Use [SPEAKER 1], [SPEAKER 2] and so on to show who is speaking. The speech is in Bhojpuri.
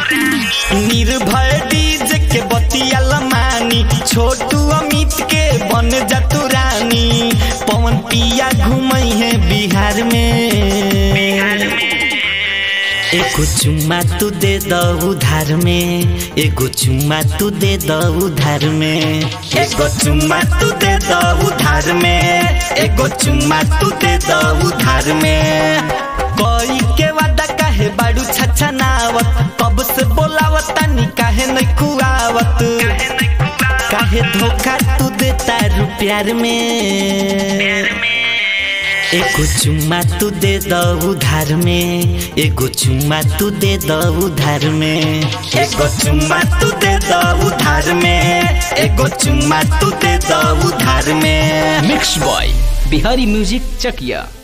[SPEAKER 1] निर्भय डीजे के बतिया लमानी छोटू अमित के बन जा तू रानी पवन पिया घूमई है बिहार में एगो चुम्मा तू दे द उधार में एगो चुम्मा तू दे द उधार में एगो चुम्मा तू दे द उधार में एगो चुम्मा तू दे द उधार में कोई के वादा काहे बाड़ू छछा नावत कब से बोलावत तानी काहे नहीं खुआवत काहे धोखा तू देता रू प्यार में एगो चुम्मा तू दे द उधार में एगो चुम्मा तू दे द उधार में एगो चुम्मा तू दे द उधार में एगो चुम्मा तू दे द उधार में
[SPEAKER 2] मिक्स बॉय बिहारी म्यूजिक चकिया